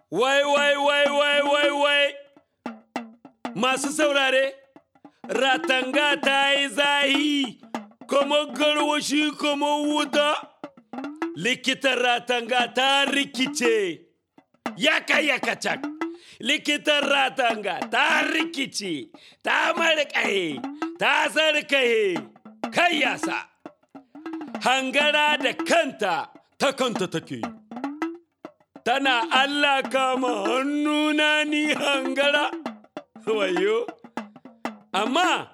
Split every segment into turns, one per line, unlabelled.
Wai, wai, wai, wai, wai, wai. Masu saurare, ratanga ta yi zahi, kuma garwashi kuma wuta. Likitan ratanga ta rikice, ya kai ya kacak. Likitan ratanga ta rikice, ta marƙaye, ta sarkaye, kai yasa. Hangara da kanta, ta kanta take. tana Allah kama hannuna ni hangara wayo amma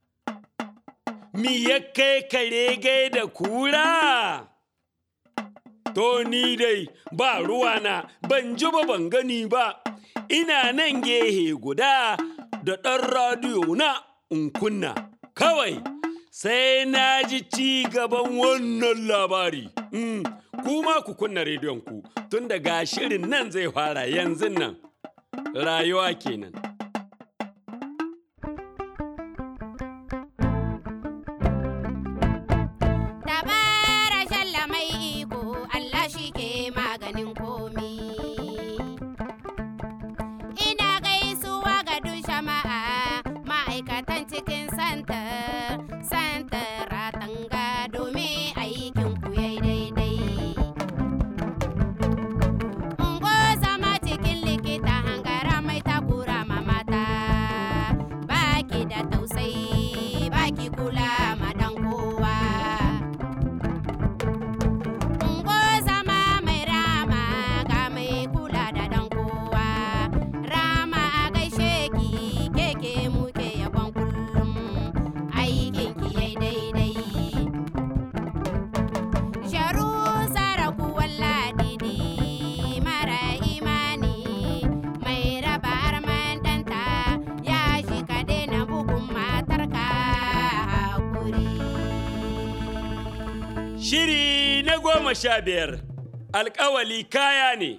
mi ya kai kare gai da kura to ni dai ba ruwana ban ji ba ban gani ba ina nan gehe guda da ɗan radiyo na in kunna kawai sai na ji ci gaban wannan labari mm. kuma ku kunna rediyon ku tun daga shirin nan zai fara yanzu nan rayuwa kenan
Dabara shalla mai iko Allah shi ke maganin komi. Ina gaisuwa ga duk jama'a ma'aikatan cikin santar, santar ratanga domin aikin ku yayi daidai. Ungo zama cikin likita hangara mai takura ma mata, baki da tausayi, baki kula ma dan kowa. Ungo zama mai rama ga mai kula da dan kowa. Rama a gaishe ki keke muke yabon kullum aikin ki yai daidai. Sharu saraku walladidi mara imani mai raba arman ɗanta ya shi ka daina bugun matarka hakuri.
shiri na goma sha biyar alkawali kaya ne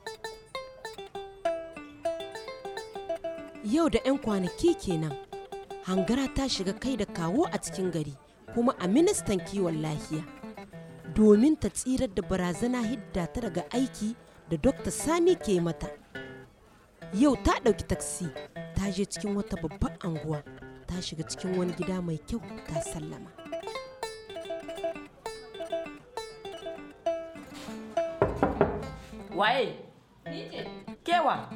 Yau da 'yan kwanaki kenan, hangara ta shiga kai da kawo a cikin gari kuma a ministan kiwon lafiya. Domin ta tsirar da barazana hidda ta daga aiki da Dr. Sani ke mata. Yau ta ɗauki taksi ta je cikin wata babbar anguwa ta shiga cikin wani gida mai kyau ta sallama.
Waye? Kewa?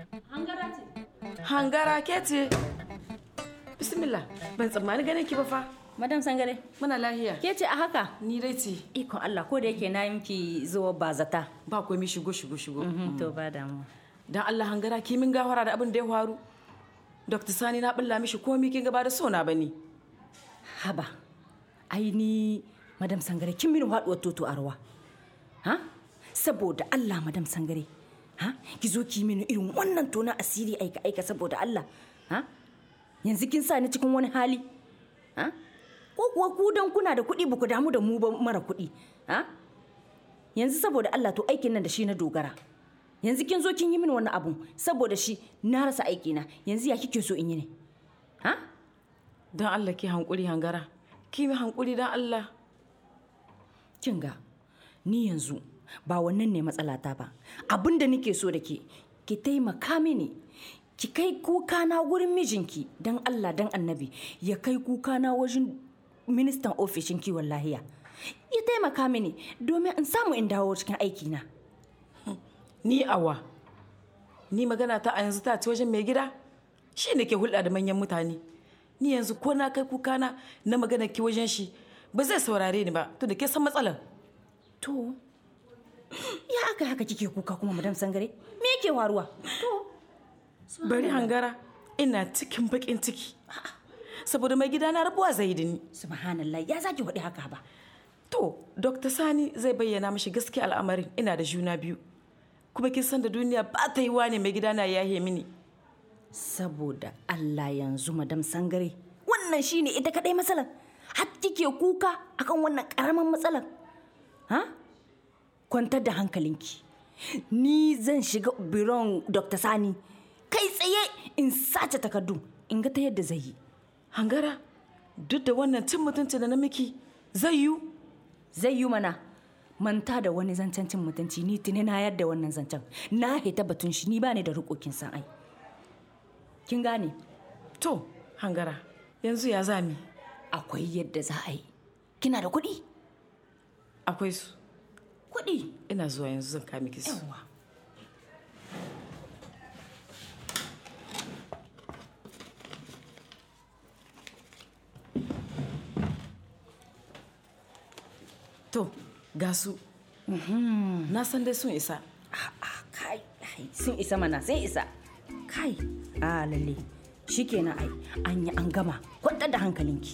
Hangara ke ce? Bismillah, ban tsammani ganin ki ba fa.
Madam Sangare,
Muna lahiya.
ke ce a haka?
Ni dai ce.
Ikon Allah ko da yake na yi miki zuwa bazata.
Ba komai shigo shigo shigo.
Mhm, To ba damuwa.
Dan Allah hangara ki min gafara da abin da ya faru. Dr. Sani na bulla mishi komai kin gaba da sona bane.
Haba, ai ni Madam Sangare kin mini haɗuwar toto a ruwa. Ha? Saboda Allah Madam Sangare. Ha? Ki zo ki mini irin wannan tona asiri aika aika saboda Allah. Ha? Yanzu kin sa ni cikin wani hali. Ha? Ko kuwa ku dan kuna da kuɗi ba ku damu da mu ba mara kuɗi. Ha? Yanzu saboda Allah to aikin nan da shi na dogara. Yanzu kin zo kin yi mini wani abu saboda shi na rasa aikina. Yanzu ya kike so in yi ne? Ha?
Dan Allah ki hankuri hangara. Ki mi hankuri dan Allah.
kin ga ni yanzu ba wannan ne matsalata ba abin da nake so da ke ki taimaka mini ki kai kuka na wurin mijinki don allah don annabi ya kai kuka na wajen ministan ofishin kiwon lahiya ya taimaka mini domin in samu in dawo cikin aikina
Ni awa. Ni magana ta a yanzu ta ci wajen mai gida. Shi ne ke hulɗa da manyan mutane. Ni yanzu ko na kai kukana na magana ki wajen shi ba zai saurare ni ba to da ke san matsalar.
to ya aka haka kike kuka kuma madam sangare me yake waruwa to
Bari hangara ina cikin bakin ciki. Saboda mai gida na rabuwa zai da ni.
subhanallah ya zaki faɗi haka ba
To, Dr. Sani zai bayyana mashi gaskiya al'amarin ina da juna biyu. Kuma kin san da duniya ba ta yi ne mai gida na yahe mini.
saboda Allah yanzu madam sangare wannan shine ita kadai matsalar har kike kuka akan wannan karaman matsalar ha kwantar da hankalinki ni zan shiga biron Dr. Sani kai tsaye in sace takardu in ga ta yadda zai yi
Hangara, duk da wannan cin mutunci da na miki zai yiwu.
zai yi mana manta da wani zancen cin mutunci ni tuni na yadda wannan zancen na hita batun shi ni ba ni da rikokin san ai kin gane
to hangara yanzu ya zami
akwai yadda za a yi kina da kuɗi
akwai su
kuɗi
ina zuwa yanzu zan kame ki su
yawa
to ga su na san dai sun isa
Ah, kai ai, sun isa mana sai isa kai a lalle shikenan ai an yi an gama kwantar da hankalinki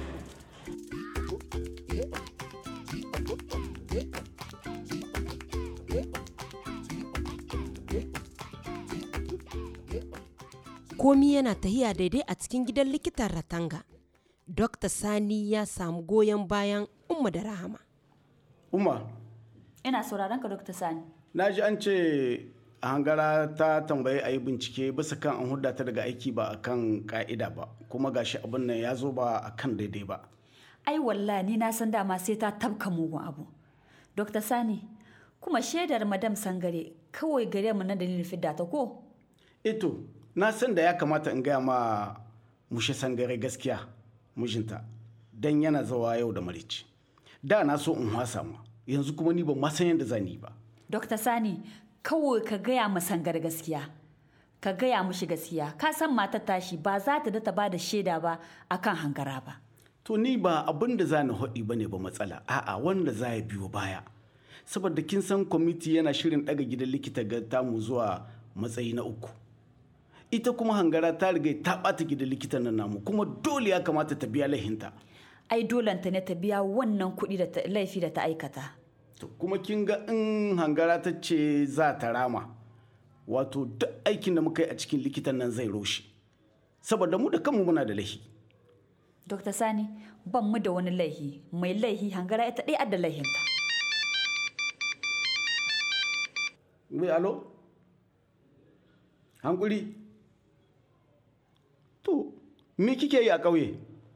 komi yana tahiya daidai a cikin gidan likitan ratanga Dr. Sani ya samu goyon bayan Umma da Rahama.
Umar,
ina sauraron ka dr sani
na ji an ce a hangara ta tambayi a yi bincike bisa kan an hudda ta daga aiki ba a kan ka'ida ba kuma gashi abin nan ya zo ba a kan daidai ba.
ai wallahi ni na san dama sai ta tabka mugun abu dr sani kuma shaidar madam sangare kawai gare mu na dalilin fidda ta ko
Ito, na san da ya kamata in gaya ma mushe sangare gaskiya mijinta don yana zawa yau da marici. Da na so in wasa ma, yanzu kuma ni ban ma san yadda zan yi ba.
dr sani kawai ka gaya ma sangar gaskiya ka gaya mushi gaskiya ka san matar tashi ba za ta da ta ba da shaida ba akan hangara ba
To ni ba abin da za ni haɗi ba ne ba matsala, a'a wanda za ya biyo baya. Saboda kin san kwamiti yana shirin ɗaga gidan likita ga tamu zuwa matsayi na uku. Ita kuma hangara ta riga ta ɓata gidan likitan nan namu kuma dole ya kamata ta biya laihinta.
ai dolanta ne ta biya wannan kuɗi da ta- laifi da ta aikata
To kuma kin ga in hangara ta ce za ta rama. Wato duk aikin da muka yi a cikin likitan nan zai roshe. Saboda mu da kanmu muna da laihi.
dr sani ban mu da wani laihi mai laihi hangara ita ɗaya da laihinta
Wai alo? Hankuri? To, me kike yi a ƙauye?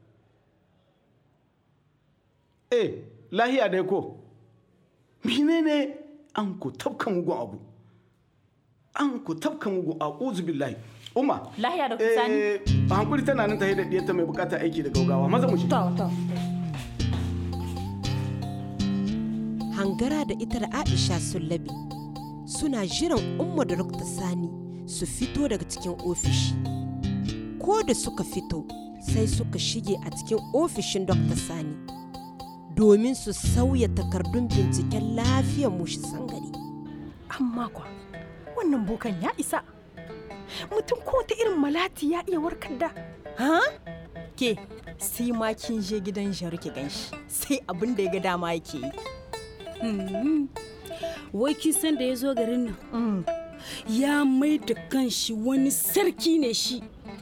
Eh, lahiya dai ko? Menene an ku tafka mugun abu? An ku tafka mugun a billahi. Uma.
Lahiya, Dr. Sani?
Eh, hankuri tana nan ta da diyarta mai bukatar aiki da gaugawa. Maza mu shi.
to to
Hangara da ita da Aisha sun labe suna jiran Umma da Dr. Sani su fito daga cikin ofishi. Ko da suka fito sai suka shige a cikin ofishin Dr. Sani domin su sauya takardun binciken lafiyar mushi sangare.
amma kwa wannan bokan ya isa mutum ko ta irin malati ya iya warkar da ha ke sai ma kin je gidan jaru ki ganshi sai abin da ya ga dama yake yi
wai kin san da ya zo garin nan ya mai da kanshi wani sarki ne shi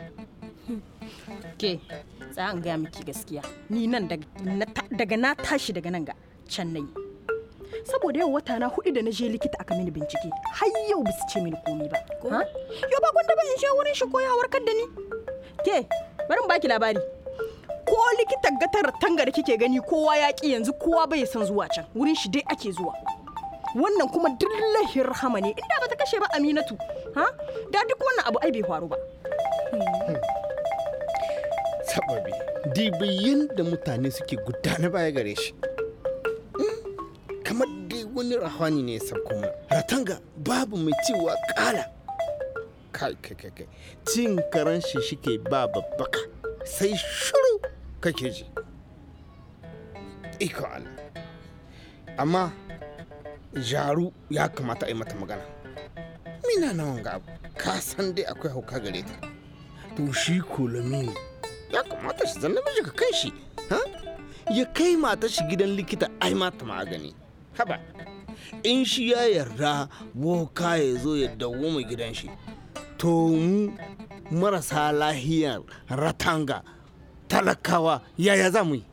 ke za an gaya miki gaskiya ni nan daga na ta- daga na tashi daga nan ga can na yi saboda yau wata na hudu da na je likita aka mini bincike har yau bisu ce mini komi ba ha yau ba gwanda ba in je wurin shi ko ya warkar da ni ke bari in baki labari ko likitan gatar tanga da kike gani kowa ya ki yanzu kowa bai san zuwa can wurin shi dai ake zuwa wannan kuma dillahin rahama ne inda ba ta kashe ba aminatu ha da duk wannan abu ai bai faru ba
sababi dibiyin da mutane suke gudana baya gare shi Mm, kamar dai wani rahani ne ya sauko mana ratanga babu mai cewa kala kai kai kai kai cin karan shi shike ba babbaka sai shiru kake ji iko Allah amma jaru ya kamata a yi mata magana mina na wanga abu ka san dai akwai hauka gare ta to shi kolomini ya kamata shi zan namiji ka kai shi ha ya kai mata shi gidan likita ai mata magani haba in shi ya yarda woka ya zo ya dawo mai gidan shi to mu marasa lahiyar ratanga talakawa yaya za mu yi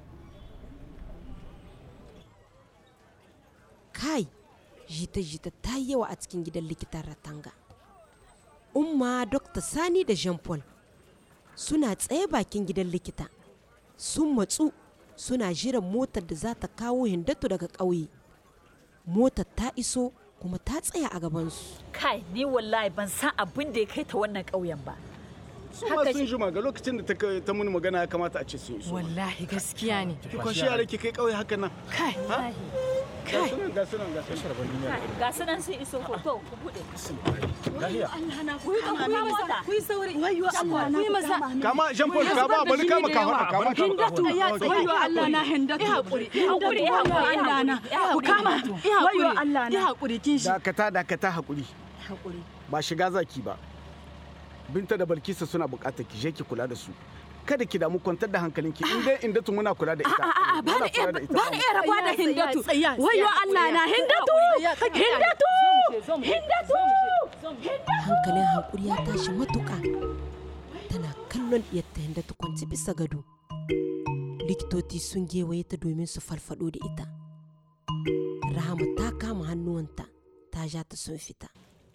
Kai, jita-jita ta yi yawa a cikin gidan likitan Ratanga. Umma Dr. Sani da Jean Paul suna tsaye bakin gidan likita. Sun matsu suna jiran motar da za ta kawo hindatu daga ƙauye. motar ta iso kuma ta tsaya a gabansu
kai ni wallahi ban san abin da ya kai ta wannan ƙauyen ba
su ma sun jima ga lokacin da ta kai- ta muni magana ya kamata a ce sun iso
wallahi gaskiya ne
ki kwashi yara ki kai kauye haka nan
kai
ga sunan ga sunan ga sunan
ga su nan sun iso ko to ku bude
lahiya
ku yi ku yi mota
ku yi sauri wayo Allah na ku maza
kama Jean Paul ka ba bari kama ka hada kama ka
hindatu wayo Allah na hindatu
hakuri,
hindatu
eh,
wayo
hakuri,
Allah na
eh, hakuri,
ku kama
eh,
wayo Allah na hakuri kin shi
dakata dakata hakuri
hakuri
ba shiga zaki ba binta da balkisa suna bukatar ki je ki kula da su kada ki damu kwantar da hankalinki in dai inda tu muna kula da ita
a'a ba
Muna
da
kula da ita.
ba da iya rabuwa da hindatu wayo Allah na hindatu hindatu hindatu
hankalin hankuri ya tashi matuƙa tana kallon ɗiyarta yadda ta kwanci bisa gado likitoci sun gewaye ta domin su farfado da ita rahama ta kama hannuwanta ta ja ta sun fita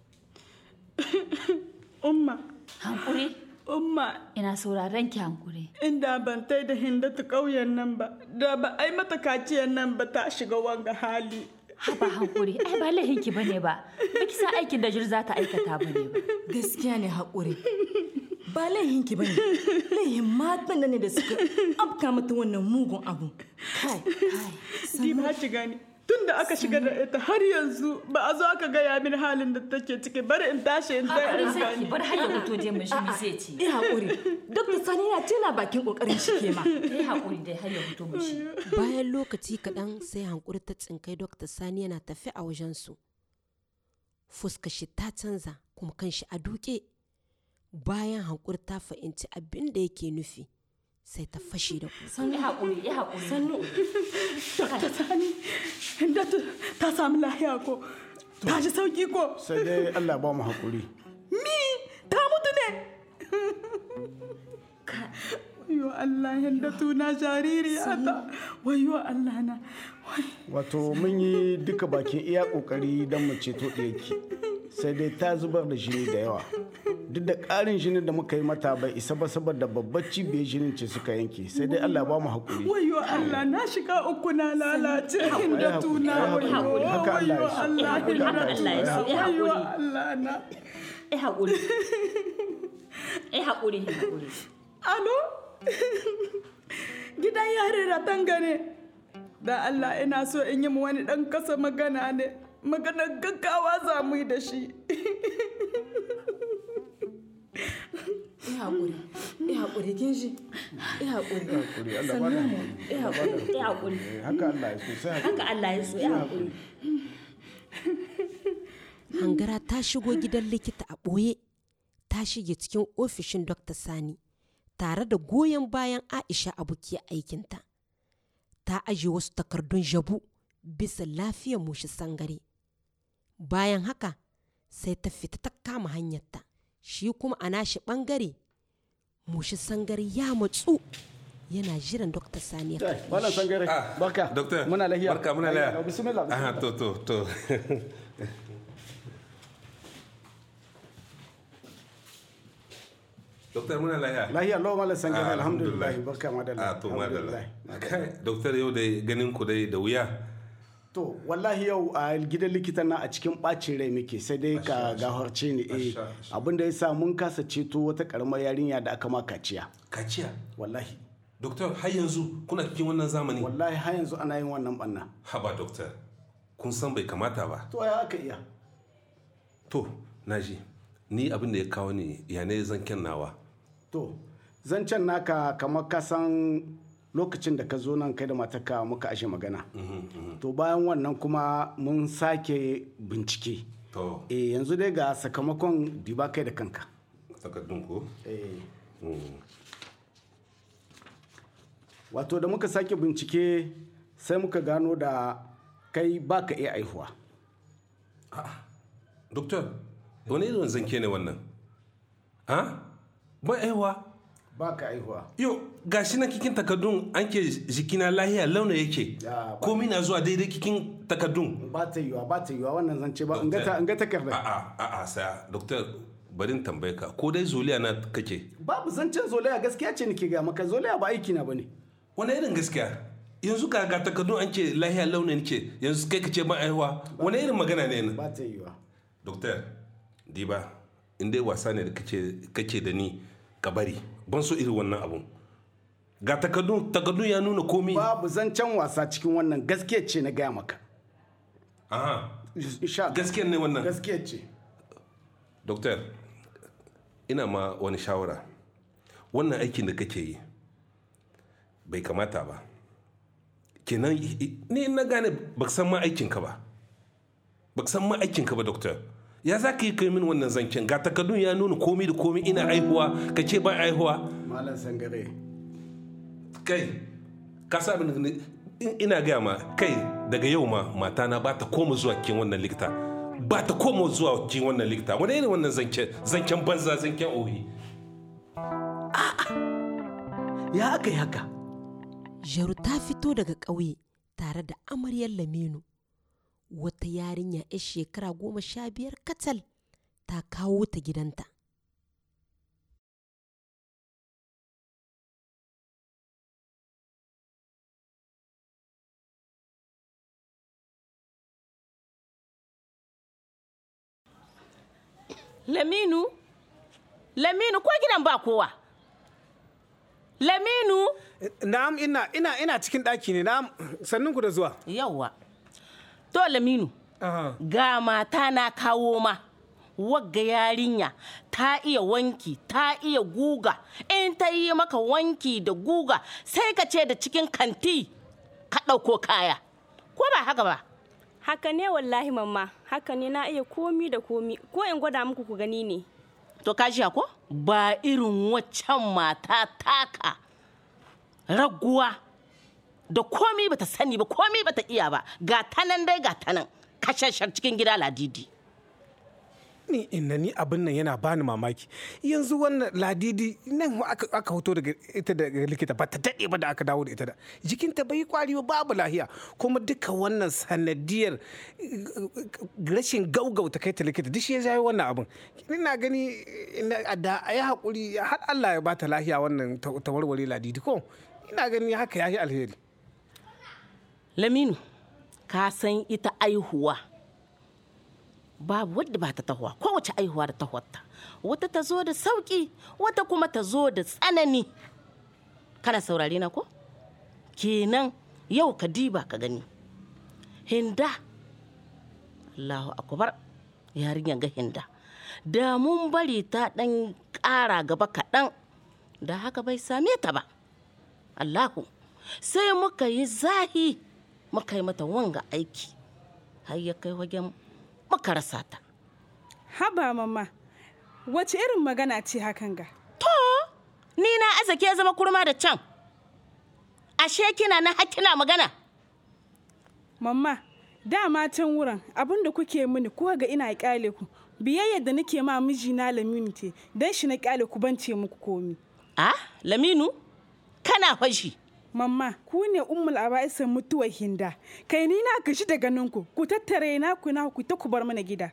Umma,
hankuri
umma,
ina sauraron ki hankuri
inda ban tai da hindatu ƙauyen nan ba, da ba ai mata kaciyar nan ba ta shiga wanga hali.
haba hankuri ai ba laihin ki bane ba baki sa aikin da jir za ta aikata bane ba
gaskiya ne haƙuri ba laihin ki bane laihin matan da ne da suka afka mata wannan mugun abu kai
Di ba ci gani. Tun da aka shiga da ita har yanzu ba a zo aka gaya min halin da take ciki bari in tashi in tai
hakuri
in
sai ki
gani.
bar har ya fito je mun shi mi zai ci
eh haƙuri dr sani na tana bakin kokarin shi ke ma
eh hakuri dai har ya fito mun shi
bayan lokaci kaɗan sai hankuri ta tsinkai dokta sani yana tafi a wajensu fuska shi ta canza kuma kan shi a duke bayan hankuri ta fahimci abin da yake nufi sai ta fashe da kuka
eh hakuri eh hakuri
sannu
Ta sani, hindatu ta samu lahiya ko, ta ji sauki ko.
sai dai Allah ba mu hakuri
Mi, ta mutu ne. Wayo Allah hindatu na jaririya ta. Wayo Allah na.
wato mun yi duka bakin iya kokari don mu ceto ɗiyarki sai dai ta zubar da jini da yawa duk da ƙarin jinin da muka yi mata bai isa ba saboda babbar cibiyar jinin ce suka yanke sai dai Allah ba mu hakuri
Wayo Allah na shiga uku na lalace hindatu na
Ai,
wayo.
hakuri, haka Allah ya
Wayo
so.
Allah
Haka Allah ya so, eh,
Wayo
hakuri.
Allah na.
eh hakuri eh hakuri eh hakuri
Alo? Gidan yare ratan gane. Da Allah ina so in yi mu wani ɗan kasa magana ne. Maganar gaggawa za mu yi da shi.
eh haƙuri eh haƙuri kin shi eh haƙuri
hakuri Allah ba da hakuri
eh haƙuri
eh hakuri
Eh, haka Allah ya so sai hakuri
haka Allah ya so eh hakuri
hangara ta shigo gidan likita a ɓoye ta shige cikin ofishin dr sani tare da goyon bayan aisha abokiyar aikinta ta aje wasu takardun jabu bisa lafiyar mushi sangare bayan haka sai ta fita ta kama hanyarta shi kuma a nashi ɓangare mushi sangare ya matsu yana jiran dr sani ya
Kai,
karɓe
Malam
shi.
Sangare, barka.
Doctor.
Muna lahiya.
Barka muna lahiya.
Bismillah.
Aha,
bismillah.
to to to. Doktor muna lahiya.
Lahiya Allah Malam Sangare,
Ah,
alhamdulillah.
alhamdulillah.
Barka madalla.
Ah, to madalla.
Alhamdulillah.
Kai, doktor yau da ganin ku dai da wuya.
To, wallahi yau a gidan likitan na a cikin ɓacin rai muke sai dai ka gafarce ni eh
Asha, asha.
abin da ya sa mun kasa ceto wata karamar yarinya da aka ma kaciya.
Kaciya.
Wallahi.
Doktor har yanzu kuna cikin wannan zamani.
Wallahi har yanzu ana yin wannan banna.
Haba doktor. Kun san bai kamata ba.
To ya aka iya.
To, naji. Ni abin da ya kawo ni ya ne zan nawa.
To, zancen naka kamar ka san lokacin da ka zo nan kai da matarka muka ashe magana. To bayan wannan kuma mun sake bincike.
To,
Eh yanzu dai ga sakamakon diba kai da kanka.
takardun ko?
Eh.
Mm.
Wato da muka sake bincike sai muka gano da kai baka iya aihuwa.
Doktor, wani irin zanke ne wannan? Ha? Ba aiwa?
Baka aihuwa.
Yo, gashi na kikin takardun an ke jikina lahiya launa yake.
Ya, ba-
Komi na zuwa daidai kikin takardun.
Ba ta yiwa ba ta yiwa wannan zance ba in ga ta- in ga takarda.
A'a, a'a, saya. Doktor, barin tambaye ka, ko dai zoliya na kake?
Babu zancen zolaya gaskiya ce nake ga maka zolaya ba aiki na bane.
Wani irin gaskiya? yanzu ga ga takardun an ce lahiya launin ce yanzu kai ka ce ba aihuwa wani irin magana ne nan
ba ta yiwa
doktor diba in dai wasa ne da kace kake da ni ka bari ban so irin wannan abun ga takardun takardun ya nuna komi
babu zancen wasa cikin wannan gaskiya ce na gaya maka
aha
insha
gaskiyar ne wannan
gaskiya ce
doktor ina ma wani shawara wannan aikin da kake yi bai kamata ba kenan ni na gane ba san ma aikinka ba ba san ma aikinka ba doktor ya za ka yi kai min wannan zancen ga takardun ya nuna komi da komi ina aihuwa ka ce ba aihuwa
malam sangare
kai ka sa min ina gaya ma kai daga yau ma matana ba ta koma zuwa cikin wannan likita ba ta koma zuwa cikin wannan likita wani irin wannan zancen zancen banza zancen ohi
ya aka yi haka
Jaru ta fito daga ƙauye tare da amaryar Laminu. Wata yarinya 'yar shekara goma sha biyar kacal ta kawo ta gidanta.
Laminu? Laminu ko gidan ba kowa? Laminu?
Na'am ina ina ina cikin ɗaki ne na'am sannun ku da zuwa.
Yawwa. To Laminu. Ga mata na kawo ma. Wagga yarinya ta iya wanki ta iya guga in ta yi maka wanki da guga sai ka ce da cikin kanti ka ɗauko kaya ko ba haka ba
haka ne wallahi mamma haka ne na iya komi da komi ko in gwada muku ku gani ne
to ka ko ba irin waccan mata taka raguwa da komi bata sani ba komi bata iya ba ga tanan dai ga tanan kashashar cikin gida ladidi
ni inna ni abin nan yana bani mamaki yanzu wannan ladidi nan aka, aka hoto daga ita daga likita ba ta daɗe ba da aka dawo da ita da jikinta bai kwari ba babu lahiya kuma duka wannan sanadiyar rashin gaugauta kai ta likita duk shi ya jawo wannan abin ina gani da a yi haƙuri har Allah ya bata lahiya wannan ta warware ladidi ko ina gani haka ya yi alheri
laminu ka san ita aihuwa babu wadda ba ta tahowa kowace aihuwa da tahowarta wata ta zo da sauki wata kuma ta zo da tsanani kana saurare na ko kenan yau ka diba ka gani hinda allahu akbar yarinyar ga hinda da mun bari ta dan ƙara gaba kaɗan da haka bai same ta ba allahu sai muka yi zahi muka yi mata wanga aiki har ya kai wajen muka rasa ta.
Haba mama, wace irin magana ce hakan ga?
To, ni na azake ya zama kurma da can. Ashe kina na hakina magana.
Mamma, dama can wurin abin da kuke mini ko ga ina kyale ku. Biyayya da nake ma mijina Laminu ce, dan shi na kyale ku bance muku komi.
Ah, Laminu? Kana fashi.
Mamma, ku ne ummul aba'isan mutuwar hinda. Kai ni na gashi da ganin ku, ku tattare na ku na ku ta ku bar mana gida.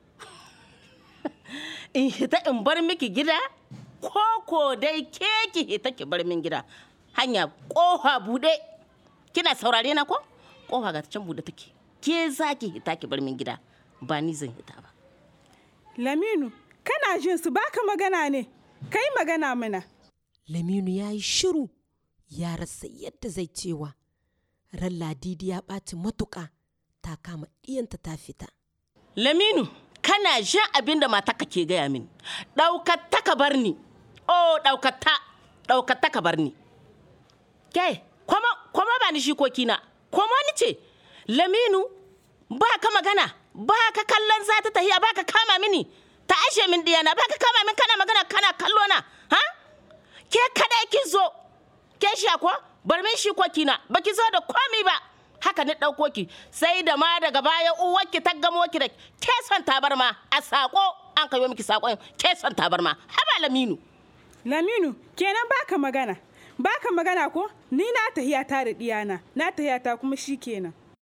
in hita in bar miki gida? Ko ko dai ke ki hita ki bar min gida. Hanya kofa bude. Kina saurare na ko? Kofa ga can bude take. Ke za ki hita ki bar min gida. Ba ni zan hita ba.
Laminu, kana jin su baka magana ne. Kai magana mana.
Laminu ya yi shiru. ya rasa yadda zai cewa ran ladidi ya ɓaci matuƙa ta kama ɗiyanta ta fita.
Laminu, kana jin abin da mataka ke gaya min. Ɗaukata ka bar ni. Oh, ɗaukata, ɗaukata ka bar ni. Ke, kwama, kwama ba ni shikoki na. Kwama ni ce, Laminu, ba ka magana, ba ka kallon za ta tahiya, ba ka kama mini. Ta ashe min diyana, ba ka kama min kana magana kana kallo na. Ha? Ke kada ki zo, ke shi ko bar min shi kina baki zo da komi ba haka ni ɗauko ki sai da ma daga baya uwarki ta gamo ki da keson tabarma a sako an kayo miki sakon keson tabarma haba laminu
laminu kenan baka magana baka magana ko ni na tahiya ta da diyana na tahiya ta kuma shi kenan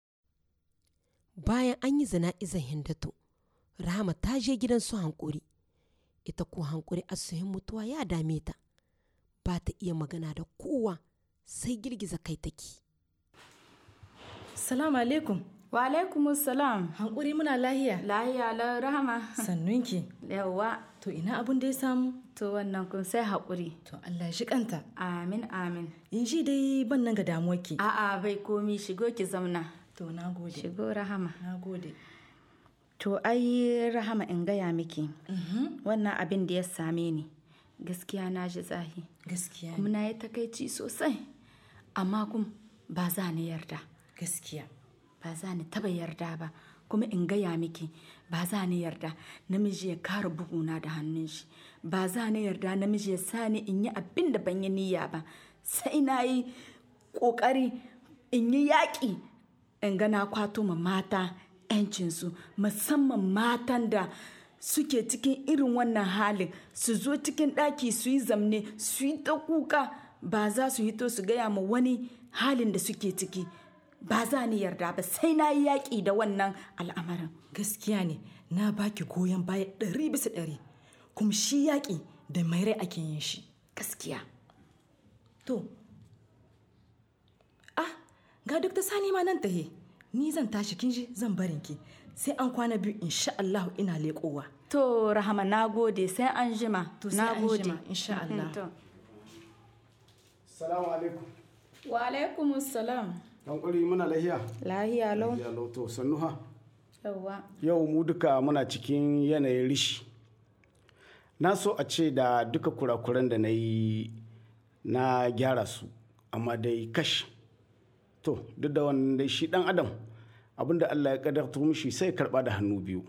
bayan an yi zana'izan hindatu rahama ta je gidan su hankuri ita ko hankuri asuhin mutuwa ya dame ta ba ta iya magana da kowa sai girgiza kai take.
Salamu alaikum.
Wa alaikum salam.
Hankuri muna lahiya.
Lahiya la rahama.
Sannunki.
Yawwa.
To ina abun da ya samu?
To wannan kun sai haƙuri.
To Allah ya shi kanta.
Amin amin.
In ji dai ban nan ga damuwarki.
A'a bai komi shigo ki zamna.
To na gode.
Shigo rahama.
Na gode.
To ai rahama in gaya miki. Wannan abin da ya same ni. Gaskiya na ji zahi.
Gaskiya
Kuma na yi takaici sosai. Amma kuma ba za ni yarda.
Gaskiya.
Ba za ni taba yarda ba. Kuma in gaya miki ba za ni yarda namiji ya kara buguna da hannun shi. Ba za ni yarda namiji ya sani in yi abin da ban yi niyya ba. Sai na yi ƙoƙari in yi yaƙi in ga na kwato ma mata 'yancinsu musamman matan da suke cikin irin wannan halin su zo cikin ɗaki su yi zamne su yi ta kuka ba za su hito su gaya ma wani halin da suke ciki ba za ni yarda ba sai na yi yaƙi da wannan al'amarin
Gaskiya ne na baki goyon baya ɗari bisa ɗari. Kuma shi yaƙi da mai rai ake yin shi.
gaskiya
To. Ah, ga duk ta sani ma nan tahe. Ni zan tashi kin ji zan barin ki. Sai an kwana biyu insha Allah ina leƙowa.
to rahama na gode sai an jima
To sai
na
an
gode
jima, insha Allah.
To.
salamu alaikum
wa alaikum salam
dan kuri muna lahiya
lahiya lau
lahiya lau to sannu ha
yawwa
yau mu duka muna cikin yanayin rishi na so a ce da duka kurakuran da na yi na gyara su amma dai kash to duk da wannan dai shi dan adam abinda allah ya kadarta mishi sai ya karba da hannu biyu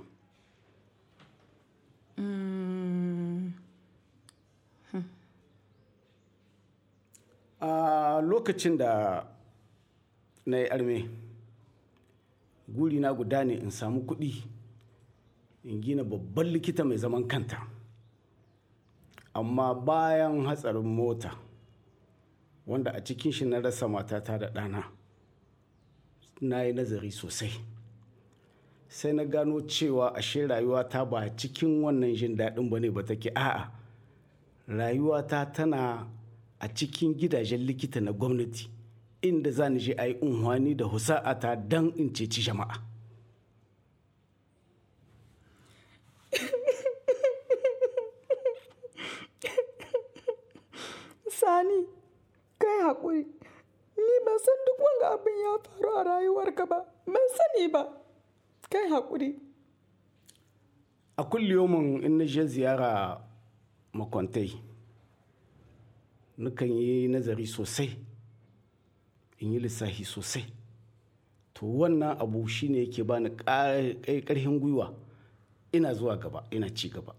a lokacin da na yi arme guri na guda ne in samu kuɗi in gina babban likita mai zaman kanta amma bayan hatsarin mota wanda a cikin shi na rasa matata da ɗana na yi nazari sosai sai na gano cewa ashe rayuwata ba cikin wannan jin daɗin ba ne ba take a'a rayuwata tana a cikin gidajen likita na gwamnati inda za ni je a yi unhwani da husa'ata don in ceci jama'a
Sani, kai haƙuri. Ni ban san duk wanga abin ya faru a rayuwarka ba, ban sani ba. Kai haƙuri.
a kulliyomin in na je ziyara makwantai nukan yi nazari sosai in yi lissafi sosai to wannan abu shine yake bani ƙarfin gwiwa ina zuwa gaba ina ci gaba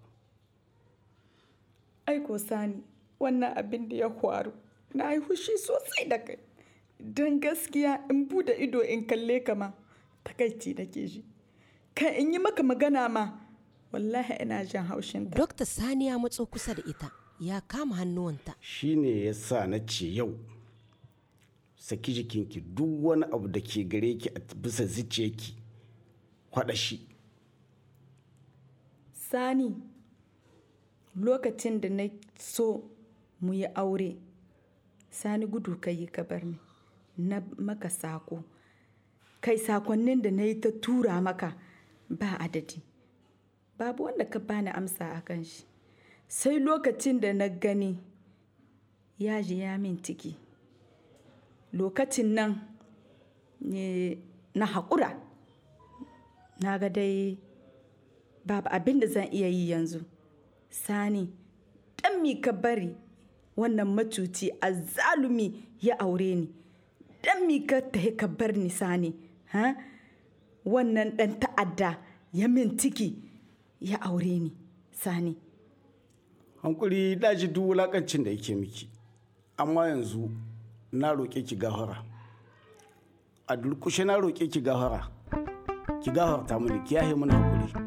Aiko Sani, wannan abin da ya faru, na yi hushi sosai da kai. Don gaskiya in bude ido in kalle ka ma, takaici nake ji. Kan in yi maka magana ma, wallahi ina jin haushin ta.
Dokta Sani ya matso kusa da ita, ya kama hannuwanta.
shine ya sa na ce yau saki jikinki duk wani abu da ke gare ki a bisa zuciyarki kwaɗa shi
Sani, lokacin da na so mu yi aure, Sani gudu ka yi ka bar ni, na maka sako. Kai sakonnin da na yi ta tura maka ba adadi. Babu wanda ka bani amsa a kan shi. Sai lokacin da na gani ya ji ya min ciki. Lokacin nan ne na haƙura. Na ga dai babu abin da zan iya yi yanzu sani dan mi ka bari wannan macuci a zalumi ya aure ni dan mi ka tahi ka bar ni sani ha wannan dan ta'adda ya min ciki ya aure ni sani
hankuri daji duk wulakancin da yake miki amma yanzu na roƙe ki gafara a durkushe na roƙe ki gafara ki gafarta mini ki yahe mana hakuri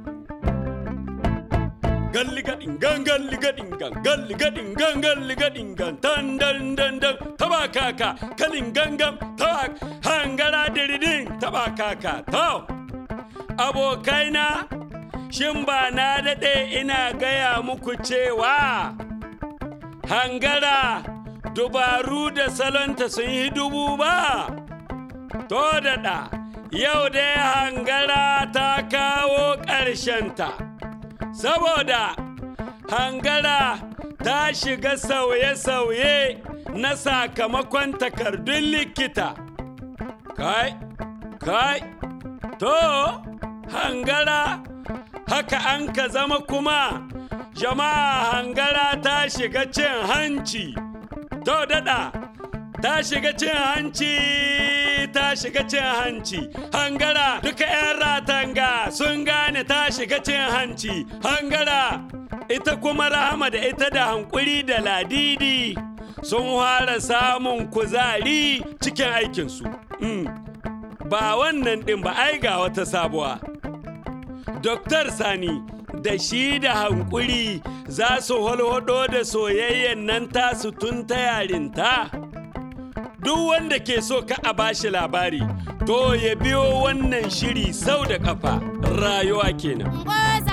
galli gadin gan galli gadin gan galli gadin gan galli gadin gan tan dan dan dan taba kaka kalin gangam taba hangara diridin taba kaka to abokaina shin ba na daɗe ina gaya muku cewa hangara dubaru da salonta sun yi dubu ba to daɗa yau dai hangara ta kawo ƙarshenta, saboda hangara ta shiga sauye-sauye na sakamakon takardun likita. Kai, kai, to, hangara, haka an ka zama kuma, jama'a hangara ta shiga cin hanci. To daɗa, ta shiga cin hanci, ta shiga cin hanci. Hangara, duka 'yan ratanga sun gane ta shiga cin hanci. Hangara, ita kuma rahama da ita da hankuri da ladidi sun fara samun kuzari cikin aikinsu. Mm. Ba wannan ɗin ba ai ga wata sabuwa. Doktar Sani da shi da hankuri za su holhodo da soyayyen nan tasu tun ta yarinta. Duk wanda ke so ka a bashi labari, to ya biyo wannan shiri sau da kafa rayuwa kenan.